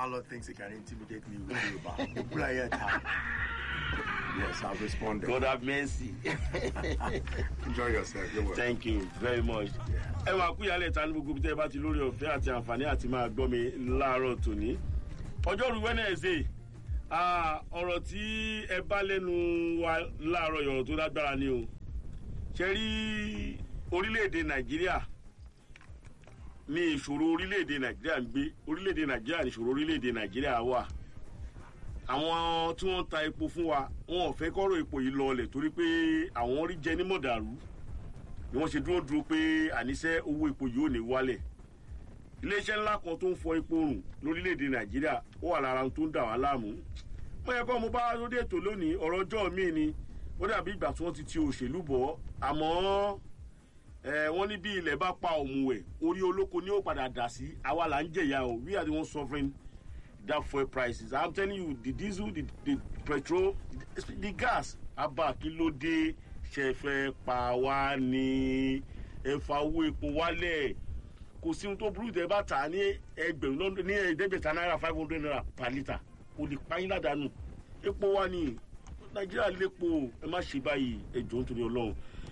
pilot thinks he can intimidate me with Yoruba. Ibrahim Tan. Yes, I've responded. God have mercy. Enjoy yourself. You're welcome. thank you very much. ẹ máa kú ìyálẹ̀ ta ní gbogbo bí tẹ́ ẹ bá ti lórí ọ̀fẹ́ àti àǹfààní àti máa gbọ́ mi láàárọ̀ tòní. ọjọ́rú wednesday ah, ọ̀rọ̀ tí ẹ bá lẹ́nu wa láàárọ̀ yọ̀rọ̀ tó lágbára ni o. ṣe rí orílẹ̀-èdè nàìjíríà ní ìṣòro orílẹ̀-èdè nàìjíríà ń gbé orílẹ̀-èdè nàìjíríà ní ìṣòro orílẹ̀-èdè nàìjíríà wà àwọn tí wọ́n ń ta epo fún wa wọn ò fẹ́ kọ́rọ̀ epo yìí lọlẹ̀ torí pé àwọn rí jẹ ní mọ̀dàrú ni wọ́n ṣe dúró dúró pé àníṣe owó epo yìí ò ní wálẹ̀ iléeṣẹ́ ńlá kan tó ń fọ epo rùn lórílẹ̀‐èdè nàìjíríà ó wà lára ohun tó ń dà wá láàmú mo yẹ kó mo bá lóde ètò lónìí ọ̀rọ̀ ọjọ́ mi ni ó dàbí ìgbà tí wọ́n ti ti òṣèlú bọ̀ àmọ́ ẹ wọ́n ní bí ilẹ̀ bá pa òmùwẹ̀ orí olóko ni ó padà dà sí àwa là ń jẹ̀yà o we are the ones suffering that fuel prices i'm telling you the diesel the the petrol the, the gas abba kí ló dé ṣe fẹ́ pa wá ní ẹ̀fà owó epo wálẹ̀ kò sí ohun tó burú tẹ bá tà á ní ẹgbẹ̀rún lọ́dún ní ẹ̀ẹ́dẹ́gbẹ̀ta náírà five hundred naira per litre kò lè pa yín ládàánù epo wá ní nàìjíríà lépo ẹ má ṣe báyìí ẹjọ́ nítorí ọlọ́run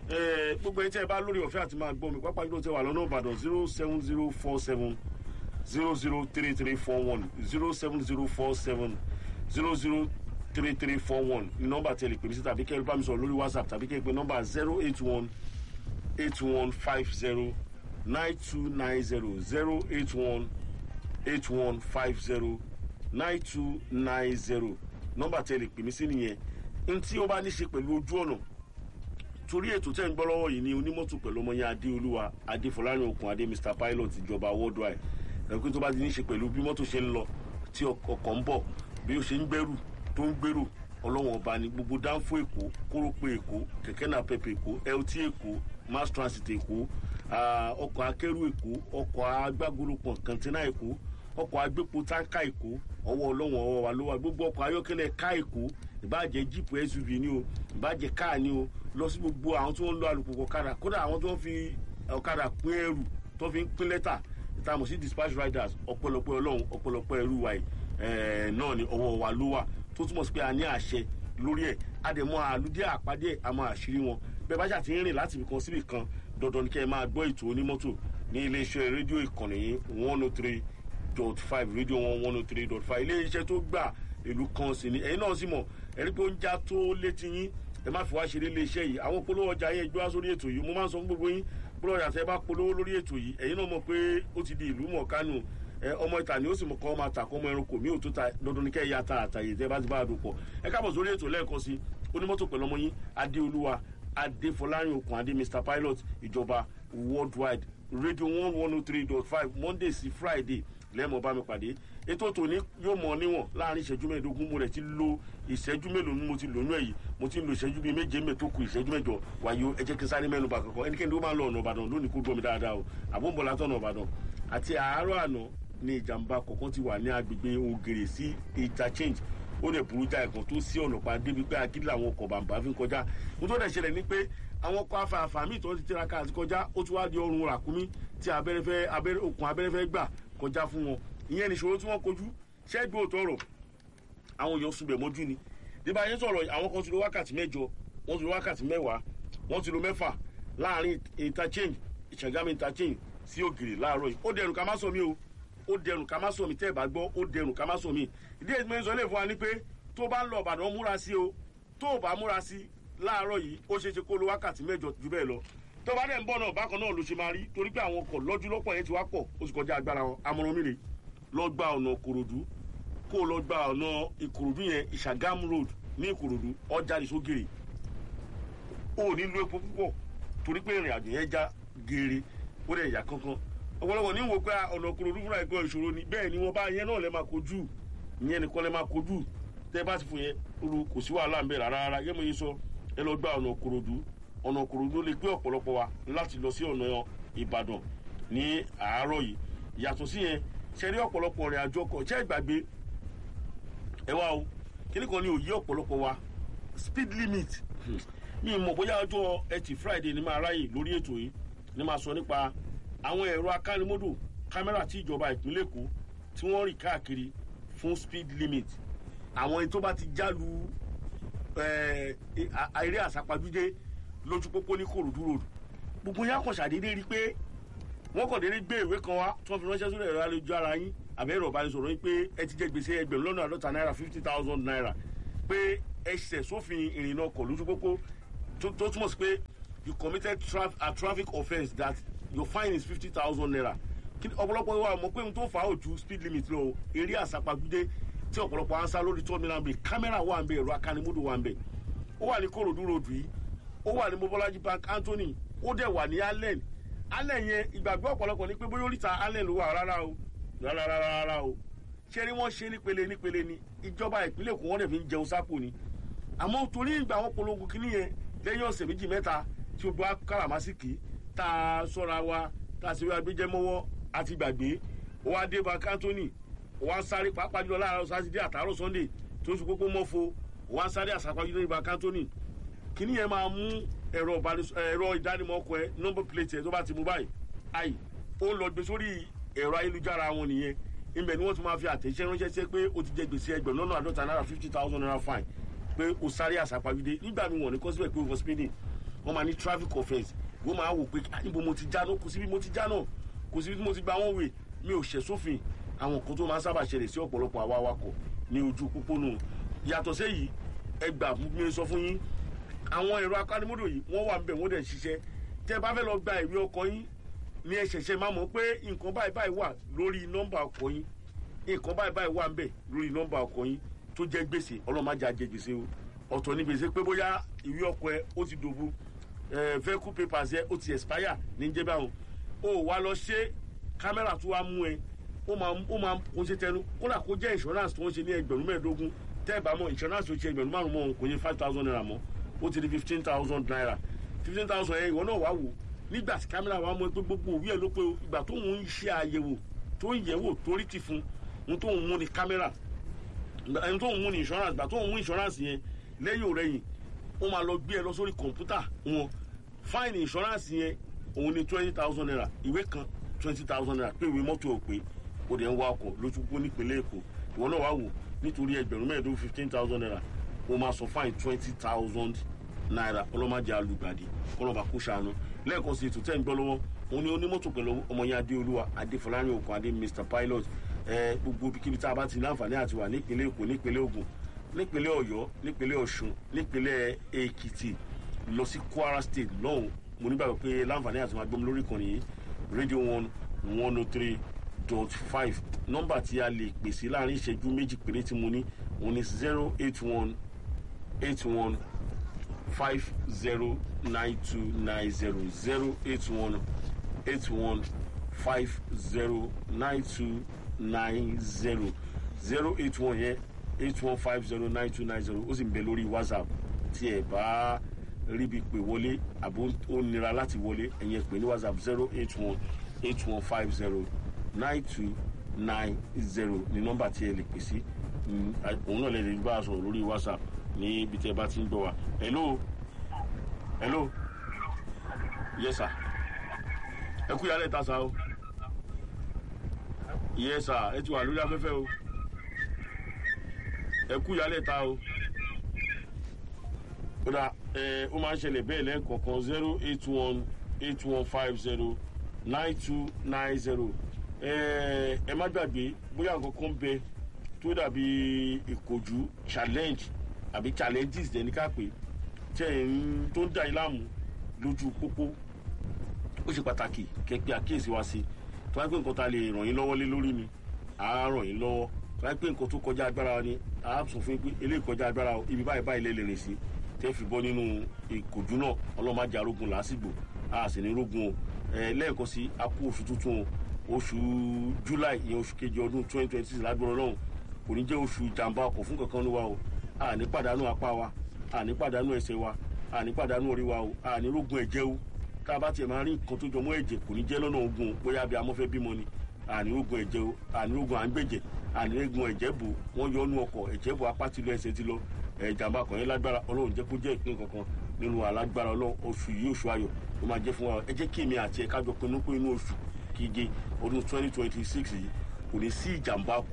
ẹ gbogbo ẹni tí ẹ bá lórí ọ̀fẹ́ àti máa gbọ́ mi pápá yìí ló tẹ wà lọ́nà ìbàdàn zero seven zero four seven zero zero three three four one zero seven zero four seven zero zero three three four one ní nọ́mbà tẹ̀lé pèmí sí tàbí kẹ́lẹ́ bá mi sọ̀rọ̀ lórí whatsapp tàbí kẹ́lẹ́ pé nọ́mbà zero eight one eight one five zero nine two nine zero zero eight one eight one five zero nine two nine zero nọ́mbà tẹ̀lé pèmí sí nìyẹn ntí ó bá ní ṣe pẹ̀lú ojú ọ̀nà torí ètò tẹ́ ń gbọ́ lọ́wọ́ yìí ní onímọ̀tò pẹ̀lú ọmọ yẹn adéolúwa adéfọlárin okùn adé mr pilot ìjọba worldwide ẹ̀kú tó bá ti ní ṣe pẹ̀lú bí mọ́tò ṣe ń lọ tí ọkọ̀ ń bọ̀ bí ó ṣe ń gbẹ́rù tó ń gbèrò ọlọ́wọ́n ọba ní gbogbo dánfó èkó kórópè èkó kẹ̀kẹ́ náà pẹ̀pẹ̀ èkó lt èkó mass transit èkó ọkọ̀ akẹ́rù èkó ọkọ̀ agbágolopọ̀ kàntínà èkó ọkọ̀ agbépo táǹkà èkó ọwọ́ ọlọ́wọ́n ọwọ́ wa ló wà gbogbo ọkọ̀ ayọ́kẹ́lẹ́ ká èkó ìbàjẹ́ jíìpù suv ni o ìbàjẹ́ káà ni o lọ sí gbogbo àwọn tí wọ́n ń lo alùpùpù ọ̀kadà kódà àwọn tí wọ́n fi ọ̀kadà pín ẹrù tó fi ń pín lẹ́tà ìtààmú sí dispatch riders ọ̀pọ̀lọpọ̀ ọlọ́run ọ̀pọ̀lọpọ̀ ẹrú wa náà ni ọwọ́ wa ló wà tó túmọ̀ sí pé a ní àṣẹ lórí ẹ̀ àdèmọ́ àlùdí àpàdé àmọ́ àṣírí wọn bẹ́ẹ̀ bá ṣàtì ń rìn láti ibìkan síbì kan dandan ni kẹ́ ẹ máa gbọ́ ètò onímọ́tò ní iléeṣẹ́ rédíò ìkànnì yìí one oh three dot five rédíò one one oh three dot five iléeṣẹ́ tó gbà ìlú kan sí ni ẹ̀yin náà sì mọ̀ ẹ̀rí pé ó ń já tó létí yín ẹ má fi wá ṣeré iléeṣẹ́ yìí àwọn polówó ọjà yẹn gbé wá sórí ètò yìí mo máa ń sọ fún gbogbo yín polówó ọjà tẹ bá polówó lórí ètò yìí ẹ̀yin náà mọ̀ pé ó ti di ìlú mọ̀ kánú ọmọ ìta ni ó sì mọ̀ kọ́ ọmọ àtàkọ́ ọmọ ẹranko mi ò tó ta dandan ní kẹ́ ẹ̀ ya ta àtàyè tẹ́ bá ti bá a dùn pọ̀ ẹ káàbọ̀ sórí ètò lẹ́ẹ̀kan sí onímọ́tò pẹ̀lú ọmọ yín adéolúwa adéfọlárin okùn adé mr pilot ìjọba worldwide radio one one oh three dot five monday sí friday lẹ́ẹ̀mọ́ bá mi pàdé ètò tòní yóò mọ níwọ̀n láàrin ìṣẹ́jú mẹ́ẹ̀ẹ́dógún mo rẹ̀ ti lo ìṣẹ́jú mélòó ni mo ti lónú ẹ̀ yìí mo ti lo ìṣẹ́jú bíi méje mẹ́ẹ̀ tó ku ìṣẹ́jú mẹ́jọ wáyé ẹ jẹ́ kí n sáré mẹ́nu bà kankan ẹnikẹ́ni tó máa ń lọ ọ̀nà ìbàdàn lónìí kó gbọ́ mi dáadáa o àbúbọ̀ látọ̀ ọ̀nà ìbàdàn àti àárọ̀ àná ni ìjàmbá kọ̀ọ̀kan ti wà ní agbègbè ògèrè sí interchange ó lè burú já ẹ̀kan tó sí ọ̀nà pa débi pé agídí làwọn ọkọ̀ bàǹbà fi ń kọjá mo tó dẹ̀ ṣẹlẹ̀ ni pé àwọn ọkọ̀ afáfá míì tó ti tiraka àti kọjá ó ti wá di ọrùn ràkúnmí tí abẹ́rẹ́ okùn abẹ́rẹ́ fẹ́ gbà kọjá fún wọn ìyẹn nìṣòro tí wọ́n kojú ṣẹ́gbẹ́ òtọ́ ọ̀rọ̀ àwọn èèyàn sunbẹ̀ mọ́jú ni díbà yẹn sọ̀rọ̀ àwọn kan ti lo wákàtí mẹ́jọ wọ́n ti lo wákàtí mẹ́wàá wọ́n ti lo mẹ́fà láàrin interchange ìṣàgámi interchange sí ògiri láàárọ̀ yìí ó dẹrùn ká má sọ mí o ó dẹrùn ká má sọ mí tẹ́ ẹ̀ bá gbọ́ ó dẹrùn ká má sọ mí ìdí èyí mẹ́rin sọ lè fún wa ní pé tó bá ń lọ ọ̀bàdàn múra sí o tó ò bá múra sí láàárọ̀ yìí ó ṣeé ṣe kó lo wákàtí mẹ́jọ jù bẹ́ẹ̀ lọ tó bá dẹ̀ ń bọ̀ náà bákan náà ló ṣe máa rí torí pé àwọn ọkọ̀ lọ́jú lọ́pọ̀ yẹn ti wá pọ̀ ó sì kọjá agbára wọn amọ̀ràn mi rè lọ gba ọ̀nà kòròdú kó o lọ gba ọ̀nà ìkòròdú yẹn ìṣàgámù road ní ìkòròdú ọjà ìṣógèrè o ò ní lo epo púpọ̀ torí pé ìrìn àjò yẹn já geere ó dẹ̀ yà kankan ọ̀pọ̀lọpọ̀ ní wo pé ọ̀nà kòròdú fúnra ẹ̀kọ́ ìṣòro ni bẹ́ẹ̀ ni wọ́n bá yẹn náà lẹ́ máa kojú ìyẹn nìkan lẹ́ máa kojú tẹ́ bá ti fún yẹn olú kò sí wàhálà ń bẹ̀ rárá rárá yẹ́n mo yẹ sọ ẹ lọ gba ọ̀nà kòròdú ọ̀nà kòròdú lè gbé ọ̀pọ̀lọpọ̀ wa láti lọ sí ọ̀nà ìbàdàn ní àárọ̀ yìí yàtọ̀ sí yẹn ṣe rí ọ̀pọ̀lọpọ̀ rìn àjò ọkọ̀ ṣe ìgbàgbé ẹ wá o kíní kan ní òye ọ̀pọ̀lọpọ̀ wa speed limit mi mọ̀ bóyá ọjọ́ ẹtì friday ni máa ráyè lórí ètò yìí ni máa sọ nípa àwọn ẹ̀rọ akánimódò kámẹ́rà tí ìjọba ìpínlẹ̀ èkó tí wọ́n rìn káàkiri fún speed limit àwọn ẹni tó bá ti jálu eh, a- eré àsápajúdé lójú pópó ní kòròdú road gbogbo yẹn kàn ṣàdédé rí i pé wọ́n kàn déédéé gbé ìwé kan wá tí wọ́n fi ránṣẹ́ sórí ẹ̀rọ ayélujára yín àbẹ́ ẹ̀rọ ìbánisọ̀rọ̀ yín pé ẹ ti jẹ gbèsè ẹgbẹ̀rún lọ́nà àádọ́ta náírà fifty thousand naira pé ẹ ṣẹ̀ sófin ìrìnnà ọkọ̀ lójú pópó tó tó túmọ̀ sí pé you committed traf a traffic offence that your fine is fifty thousand naira Kí ni- ọ̀pọ̀lọpọ̀ wa mọ̀ pé ohun tó fà á ò ju speed limit lọ o. eré àsápajúdé tí ọ̀pọ̀lọpọ̀ ansa lórí tó mìíràn bíi kámẹ́rà wà ń bẹ̀ ẹ̀rọ akanimódò wà ń bẹ̀ ó wà ní kòròdú road yìí ó wà ní mobolaji bank anthony ó dẹ̀ wà ní allen allen yẹn ìgbàgbọ́ ọ̀pọ̀lọpọ̀ ní pé bóyá oríta allen ló wà rárá o rárá rárá rárá o ṣé ni wọ́n ṣe nípele nípele ni ìjọba ìpínlẹ̀ èkó wọ́n dẹ̀ fi ń jẹun sápò ni àmọ́ torí ìgbà wọn polongo kínní yẹn lẹ́yìn ọ̀sẹ̀ méjì mẹ́ta tí o bá káràmásìkì tá a sọ́ra wa tá a sì rí agbẹjẹmọ́wọ́ àti gbàgbé ó wá dé bank anthony ó wá ń sáré pàápàá jùlọ láàárọ̀ sátidé àtàárọ̀ sunday tó ń sọ pópó mọ́fo ó wá ń sáré àsápajúdé ní bank anthony kíní yẹn máa mú ẹ̀rọ ìbánis- ẹ̀rọ ìdánimọ̀ ọkọ̀ ẹ nọ́mbà plate ẹ tó bá ti mú báyìí ayi ó ń lọ gbé sórí ẹ̀rọ ayélujára wọn nìyẹn ibẹ̀ ni wọ́n ti máa fi àtẹ̀jẹ́ ránṣẹ́ sí pé o ti jẹ gbèsè ẹgbẹ̀rún lọ́nà àádọ́ta náírà fifty thousand naira fine pé o sáré àsápajúdé nígbà mi wọ̀n ní kọ́síbẹ̀ pé o for speeding wọ́n máa ní traffic offence wọ́n máa wò pé "Ah, níbo mo ti já náà kò síbi mo ti já náà kò síbi tí mo ti gba wọ́n wè mi ò ṣẹ̀ sófin àwọn nǹkan tó máa ń sábà ṣẹlẹ̀ sí ọ̀pọ̀lọpọ̀ àwa awakọ̀ ní ojú pópónà yàtọ̀ sẹ́yìí ẹgbà mi sọ fún yín àwọn ẹ̀rọ akánimọ́dọ̀ yìí wọ́n wà níbẹ̀ wọ́n dẹ̀ ń ṣiṣẹ́ tẹ́ ẹ bá fẹ́ lọ gba ìwé ọkọ̀ yín ní ẹ ṣẹ̀ṣẹ̀ máa mọ̀ pé nǹkan báyìí báyìí wà lórí nọ́mbà ọkọ̀ yín nǹkan báyìí báyìí wà níbẹ̀ lórí nọ́mbà ọkọ̀ yín tó jẹ́ gbèsè ọlọ́màjà jẹ gbèsè o ọ̀tọ̀ ní gbèsè pé bóyá ìwé ọkọ̀ ẹ ó ti dòbu ẹ vehicle papers ẹ ó ti expire ní jẹ́ báwọn o wá lọ ṣe kámẹ́rà tó wá mú ẹ ó máa ó máa kó ṣe tẹnu kódà kó jẹ́ insurance tó ń ṣe ní ẹgbẹ̀rún mẹ́ẹ̀ẹ́dógún tẹ́ ẹ bá mọ̀ insurance tó ṣe ẹgbẹ̀rún márùn-ún mọ́ kò ní five thousand naira mọ́ ó ti di fifteen thousand naira fifteen thousand yẹn ìwọ náà wá wò nígbà tí kámẹ́rà wa mọ̀ pé gbogbo òwú ẹ̀ ló pé o, ìgbà tó ń ṣe àyẹ̀wò tó ń yẹ̀wò torí ti fún un tó ń mú ni kámẹ́rà ẹni tó ń mú ni insurance gbà tó ń mú insurance yẹn lẹ́yìn òrẹ́yìn ó máa lọ gbé ẹ lọ sórí kọ̀ǹpútà wọn fine insurance yẹn òun ni twenty thousand naira ìwé kan twenty thousand naira pé ìwé mọ́tò ò pé o dẹ̀ ń wa ọkọ̀ lójúgbó nípínlẹ̀ èkó ìwọ náà wá wò nítorí ẹgbẹ̀rún mẹ́ẹ̀ẹ́dógún fifteen thousand naira o máa sọ fine twenty thousand naira ọlọ́màjà alùgbàdì kọlọ́ba kó ṣàánú lẹ́ẹ̀kan sí ètò tẹ́ ń gbọ́ lọ́wọ́ òun ni onímọ́tò pẹ̀lú ọmọ yẹn adéolúwa adéfọlárin òkun adé mr pilot ẹ gbogbo ibikíbi tá a bá ti ní àǹfààní àti wà nípínlẹ̀ èkó nípínlẹ̀ ògùn nípínlẹ̀ ọ̀yọ́ nípínlẹ̀ ọ̀ṣun nípínlẹ̀ èkìtì lọ sí kwara state lọ́hùn mo nígbàgbọ́ pé láǹfààní àti máa gbọ́n lórí ìkànnì yìí radio one one oh three dot five nọ́mbà tí a lè pèsè láàrin ìṣẹ́jú méjì péré tí mo ní òun ni zero eight one eight one five zero nine two nine zero zero eight one eight one five zero nine two nine zero zero eight one yẹn eight one five zero nine two nine zero ó sì ń bẹ lórí whatsapp tí ẹ bá ríbi pè wọlé àbó ó nira láti wọlé ẹ̀yìn ẹ̀ pè ní whatsapp zero eight one eight one five zero nine two nine zero ní nọ́mbà tí ẹ lè pè sí Mm, à- òun náà lè lè bá a sọ̀rọ̀ lórí whatsapp ní ibi tí ẹ bá ti ń gbọ́ wa hello hello yes sir ẹ kú ìyálẹ̀ ta sa o yes sir ẹ ti wà lórí afẹ́fẹ́ o ẹ kú ìyálẹ̀ ta o ó dà ẹ ó máa ń ṣẹlẹ̀ bẹ́ẹ̀ lẹ́ẹ̀kọ̀ọ̀kan zero eight one eight one five zero nine two nine zero ẹ ẹ má gbàgbé bóyá nǹkan kan bẹ tó dàbí ìkojú challenge àbí challenges dẹ̀ ní ká pè tẹ̀ ń tó ń dà yín láàmú lójú pópó ó ṣe pàtàkì kẹpẹ àkíyèsí wa sí tó wáá pé nǹkan tá a lè ràn yín lọ́wọ́ lé lórí ni à á ràn yín lọ́wọ́ tó wáá pé nǹkan tó kọjá agbára wa ni à á sọ fún yín pé eléyìí kọjá agbára o ibi báyìí báyìí lè lè rìn sí tẹ́ fi bọ́ nínú ìkòjú náà ọlọ́màjà arógun làásìgbò a sì ní rógun o ẹ lẹ́ẹ̀kan sí a kú oṣù tuntun o oṣù july ìyẹn oṣù kejì ọdún twenty twenty six lágbára ọlọ́run kò ní jẹ́ oṣù ìjàmbá ọkọ̀ fún kankan ní wa o a ní pàdánù apá wa a ní pàdánù ẹsẹ̀ wa a ní pàdánù orí wa o a ní rógun ẹ̀jẹ̀ o tá a bá tiẹ̀ máa rí nǹkan tó jọmọ́ ẹ̀jẹ̀ kò ní jẹ́ lọ́nà ogun o bóyá bí amọ́fẹ́ bímọ ni a ní rógun ẹ̀jẹ̀ o a ní rógun à ń gbẹ̀jẹ̀ a ní rógun ẹ̀jẹ̀ bò wọ́n yọ ọ́nú ọkọ̀ ẹ̀jẹ̀ bò apá ti lọ ẹsẹ̀ ti lọ ìjàmbá kan yẹn lágbára ọlọ́run jẹ́ kó jẹ́ ìpín kankan nínú alágbára ọlọ́run oṣù yìí oṣù ayọ̀ ló máa jẹ́ fún wa ẹ jẹ́ kí èmi àti ẹ̀ kájọ pinnu pé inú oṣù keje ọdún twenty twenty six yìí kò ní sí ìjàmbá ọkọ̀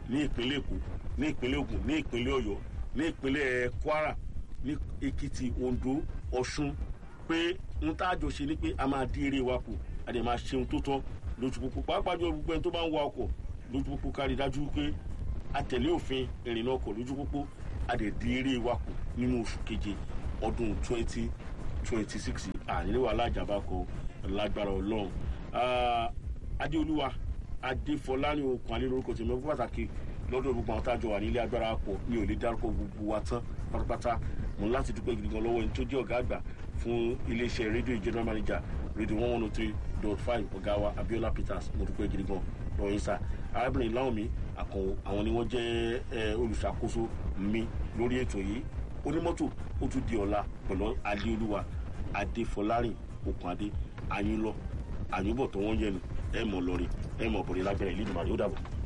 ní ìpínlẹ̀ èkó ní ìpínlẹ̀ ògùn ní ìpínlẹ̀ ọ̀yọ́ ní ìpínlẹ̀ kwara ní èkìtì ondo ọ̀ṣun pé n tá a jọ ṣe ni pé a máa dín eré wa kù a dẹ̀ máa ṣe ohun tó tọ́ lójú pópó pàápàá jọ gbogbo ẹni tó bá ń wa ọkọ̀ lójú pópó kárí dájú pé a tẹ̀lé òfin ìrìnnà ọkọ̀ lójú pópó a dẹ̀ dín eré wa kù nínú oṣù keje ọdún twenty twenty six àníléwà alájàmbá kọ lágbára ọlọ́run adéolúwa adéfọláni okùn alẹ́ lórúkọ tèmi fún pàtàkì lọ́dọ̀ gbogbo àwọn tájọ wà nílé agbára pọ̀ mi ò lè dárúkọ gbogbo wa tán pátápátá mo ní láti dúpẹ́ gidi gan lọ́wọ́ ẹni tó jẹ́ ọ̀gá àgbà fún iléeṣẹ́ rédíò general manager rédíò one one oh three dot five ọ̀gá wa abiola peters mo dúpẹ́ gidi gan lọ́wọ́ yín sá arábìnrin láwùmí àkànwò àwọn ni wọ́n jẹ́ olùṣàkóso mi lórí ètò yìí onímọ́tò ó tún di ọ̀la pẹ̀lú adéolúwa adéfọlárìn okùn adé ayínlọ àyùbọ̀ tó wọ́n yẹnu ẹ̀ mọ̀ lọ́rin ẹ̀ mọ̀ bọ̀rẹ̀ lágbẹ̀rẹ̀ ìlú ìdùnnú àdéhùn dàbọ̀.